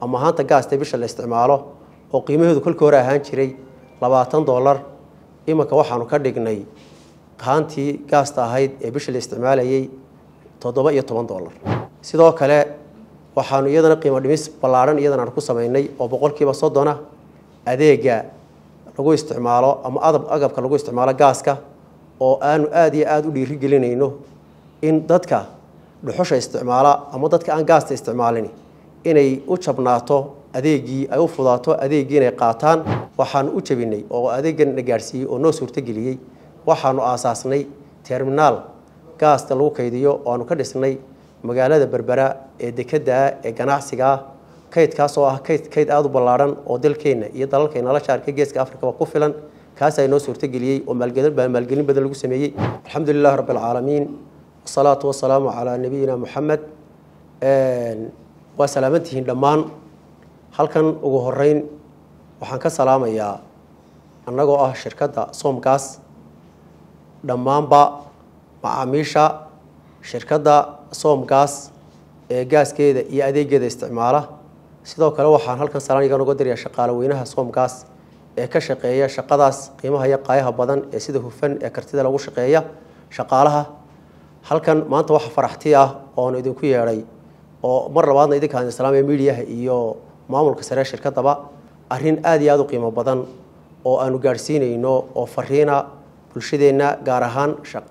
ama haanta gaasta bisha la isticmaalo oo qiimaheedu kolkii hore ahaan jiray labaatan dollar iminka waxaanu ka dhignay haantii gaasta ahayd ee bisha la isticmaalayay toddoba iyo toban dollar sidoo kale waxaanu iyadana qiimo dhimis ballaadhan iyadan aan ku samaynay oo boqolkiiba soddona adeega lagu isticmaalo ama adab agabka lagu isticmaalo gaaska oo aanu aada iyo aada u dhiirigelinayno in dadka dhuxusha isticmaala ama dadka aan gaasta isticmaalin inay u jabnaato adeegii ay u fudaato adeeggii inay qaataan waxaanu u jabinay oo adeeggan na gaadhsiiyey oo noo suurtogeliyey waxaanu aasaasnay terminaal gaasta lagu kaydiyo oo aanu ka dhisnay magaalada berbera ee dekeddaa ee ganacsigaa kaydkaas oo ah kayd kayd aada u ballaadhan oo dalkeenna iyo dalalkeenna la shaarka geeska afrikaba ku filan kaasaa inoo suurtogeliyey oo maalgelin badan lagu sameeyey alxamdu lilahi rabbi alcaalamiin wasalaatu wasalaamu calaa nabiyina muxamed waa salaamantihiin dhammaan halkan ugu horeyn waxaan ka salaamayaa annagoo ah shirkadda soomgaas dhammaanba macaamiisha shirkadda soomgaas ee gaaskeeda iyo adeegeeda isticmaala sidoo kale waxaan halkan salaan iga noga dirayaa shaqaale weynaha soomgaas ee ka shaqeeya shaqadaas qiimaha iyo qaayaha badan ee sida hufan ee kartida lagu shaqeeya shaqaalaha halkan maanta waxa faraxti ah oon idinku yeedhay oo mar labaadna idinkaan islaamiya midiyaha iyo maamulka sare shirkadaba arrin aada iyo aada u qiimo badan oo aanu gaadhsiinayno oo fariina bulshadeenna gaar ahaan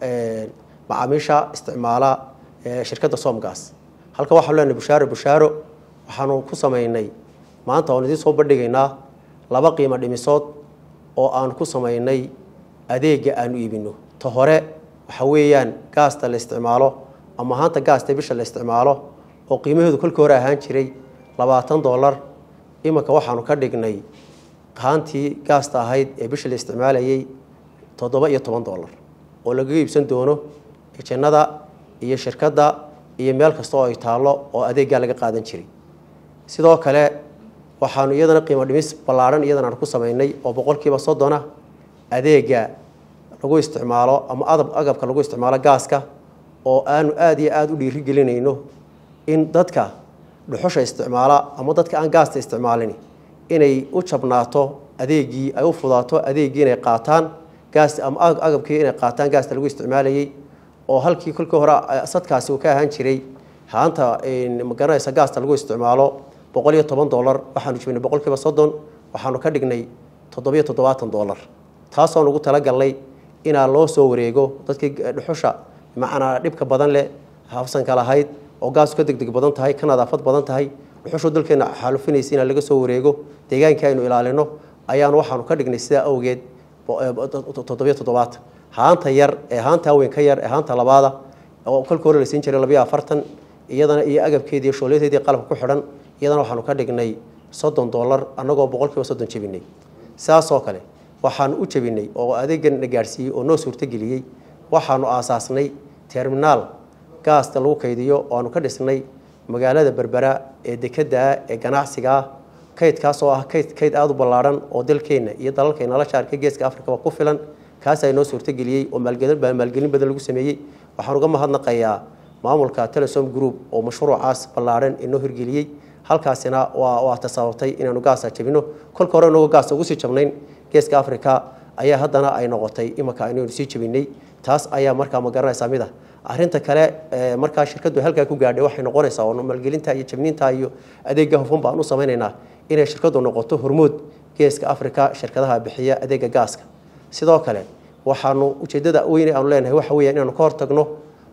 macaamiisha isticmaala shirkadda soomgaas halkan waxaanu leenahay bushaaro bushaaro waxaanu ku samaynay maanta oon idiin soo bandhigaynaa laba qiimo dhimisood oo aan ku samaynay adeega aanu iibino ta hore waxa weeyaan gaasta la isticmaalo ama haanta gaasta bisha la isticmaalo oo qiimaheedu kolkii hore ahaan jiray labaatan dollar iminka waxaanu ka dhignay haantii gaasta ahayd ee bisha la isticmaalayay toddoba iyo toban dollar oo lagaga iibsan doono jannada iyo shirkadda iyo meel kasta oo ay taallo oo adeeggaa laga qaadan jiray sidoo kale waxaanu iyadana qiimo dhimis ballaadhan iyadan aan ku samaynay oo boqolkiiba soddona adeega lagu isticmaalo ama adab agabka lagu isticmaalo gaaska oo aanu aada iyo aada u dhiirigelinayno in dadka dhuxusha isticmaala ama dadka aan gaasta isticmaalin inay u jabnaato adeegii ay u fudaato adeeggii inay qaataan gaas ama agabkii inay qaataan gaasta lagu isticmaalayay oo halkii kolkii hore sadkaasi uu ka ahaan jiray haanta magaranaysa gaasta lagu isticmaalo boqol iyo toban dollar waxaanu jibnay boqolkiiba soddon waxaanu ka dhignay toddobiyo toddobaatan dollar taasoon ugu talagalnay inaa loo soo wareego dadkii dhuxusha macnaa dhibka badan leh hafsanka lahayd oo gaasku ka degdeg badan tahay ka nadaafad badan tahay dhuxushu dalkeena xaalufinaysa inaa laga soo wareego deegaankii aynu ilaalino ayaanu waxaanu ka dhignay sidaa awgeed toddobiyo toddobaatan haanta yar ee haanta haween ka yar ee haanta labaada oo kolka hore la siin jiray labayo afartan iyadana iyo agabkeedii iyo shooleedeedii qalabka ku xidhan iyadana waxaanu ka dhignay soddon dollar annagoo boqolkiiba soddon jebinay sidaasoo kale waxaanu u jebinay oo adeeggan na gaadhsiiyey oo noo suurtogeliyey waxaanu aasaasnay terminaal gaasta lagu kaydiyo oo aanu ka dhisnay magaalada berbera ee dekeddaa ee ganacsigaa kaydkaas oo ah kayd kayd aada u ballaadhan oo dalkeenna iyo dalalkeenna la shaarka geeska afrikaba ku filan kaasaa inoo suurtogeliyey oo maalgelin badan lagu sameeyey waxaan uga mahadnaqayaa maamulka telesom group oo mashruucaas ballaadhan inoo hirgeliyey halkaasina waa waa tasababtay inaanu gaasa jabino kolka hore inagoo gaasa ugu sii jabnayn geeska africa ayaa haddana ay noqotay imanka inaynu sii jabinay taas ayaa markaa ma garanaysaa mid ah arrinta kale markaa shirkaddu halkaa ku gaadhay waxay noqonaysaa oo maalgelinta iyo jabniinta iyo adeega hufan baan u samaynaynaa inay shirkaddu noqoto hormood geeska africa shirkadaha bixiya adeega gaaska sidoo kale waxaanu ujeedada weyne aanu leenahay waxa weeyaan inaanu ka hortagno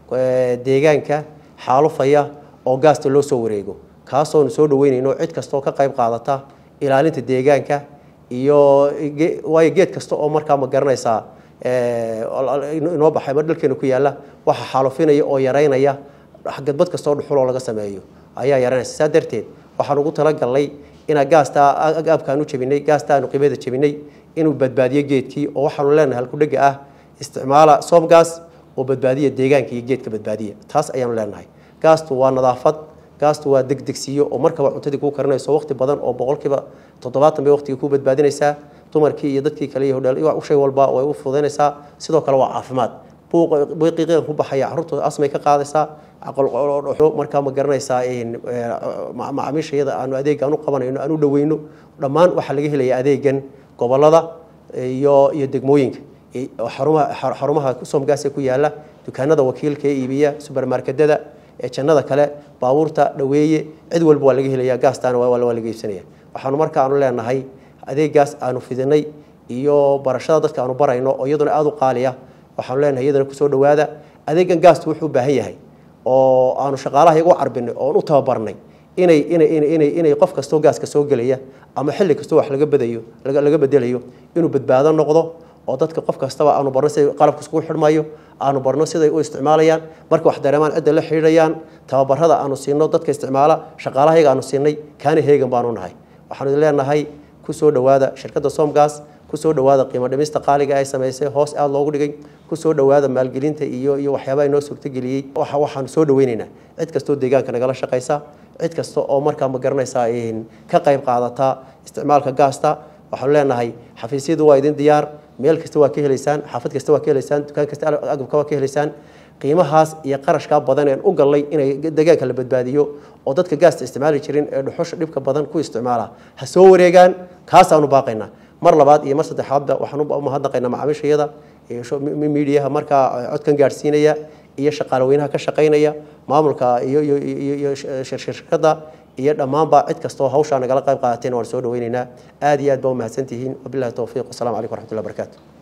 deegaanka xaalufaya oo gaasta loo soo wareego kaasoonu soo dhaweynayno cid kastaoo ka qayb qaadata ilaalinta deegaanka iyo waayo geed kasta oo markaa ma garanaysaa inoo baxay mar dhalkeena ku yaalla waxa xaalufinaya oo yaraynaya gadbad kastoo dhuxuloo laga sameeyo ayaa yaraynaysa saa darteed waxaan ugu talagalnay inaa gaasta agaabkaanu jabinay gaasta aanu qiimada jabinay inuu badbaadiyo geedkii oo waxaanu leenahay halkudhega ah isticmaala soomgaas oo badbaadiya deegaanka iyo geedka badbaadiya taas ayaanu leenahay gaastu waa nadaafad gaastu waa degdegsiiyo oo markaba cuntadii kuu karinayso waqti badan oo boqolkiiba toddobaatan bay waqtiga kuu badbaadinaysaa dumarkii iyo dadkii kale iyo shay walba way u fudaynaysaa sidoo kale waa caafimaad buuqiiqan ku baxaya carruurtooda asmay ka qaadaysaa markaa ma garanaysaa macaamiisha iyada aanu adeeg aan u qabanayno aan u dhaweyno dhammaan waxaa laga helaya adeegan gobolada iyo iyo degmooyinka xarumaha xarumaha soomgaasa ku yaala dukaanada wakiilka ee iibiya subermarketada ee jannada kale baabuurta dhaweeye cid walba waa laga helaya gaastaana waa laga iibsanaya waxaanu marka aanu leenahay adeegaas aanu fidinay iyo barashada dadka aanu barayno oo iyaduna aada u qaaliya waxaanu leenahay iyadana kusoo dhawaada adeegan gaastu wuxuu u baahan yahay oo aanu shaqaalaha iyagu carbinay oon u tababarnay inay inay inay inay qof kastoo gaaska soo gelaya ama xilli kastoo wax laga badayo laga bedelayo inuu badbaado noqdo oo dadka qof kastaba aanu barno siday qalabka iskugu xidhmayo aanu barno siday u isticmaalayaan marka wax dareemaan cidda la xidhiidhayaan tababarada aanu siino dadka isticmaala shaqaalaha iyaga aanu siinay kaani heegan baanu nahay waxaanu idin leenahay kusoo dhawaada shirkadda somgas kusoo dhawaada qiimo dhimista qaaliga ay samaysay hoos aada loogu dhigay kusoo dhawaada maalgelinta iyo iyo waxyaabaha inoo suurtageliyey waxaanu soo dhaweynaynaa cid kastoo deegaanka nagala shaqaysa cid kasta oo markaa ma garanaysaa ka qayb qaadata isticmaalka gaasta waxaanu leenahay xafiisyadu waa idin diyaar meel kasta waa ka helaysaan xaafad kasta waa ka helaysaan dukaan kasta agabka waa ka helaysaan qiimahaas iyo qarashkaa badan een u gallay inay deegaanka la badbaadiyo oo dadka gaasta isticmaali jirin ee dhuxusha dhibka badan ku isticmaala ha soo wareegaan kaasaanu baaqaynaa mar labaad iyo mar saddexaadba waxaan u mahadnaqaynaa macaamiishayada miidiyaha markaa codkan gaadhsiinaya iyo shaqaalaweynaha ka shaqaynaya maamulka iyo iyo iyo shirkadda iyo dhammaanba cid kastoo hawshaa nagala qayb qaadateen waan soo dhaweynaynaa aad iyo aad baa u mahadsantihiin wabillahi towfiiq wasalaamu calaykum waraxmatullahi barakaatu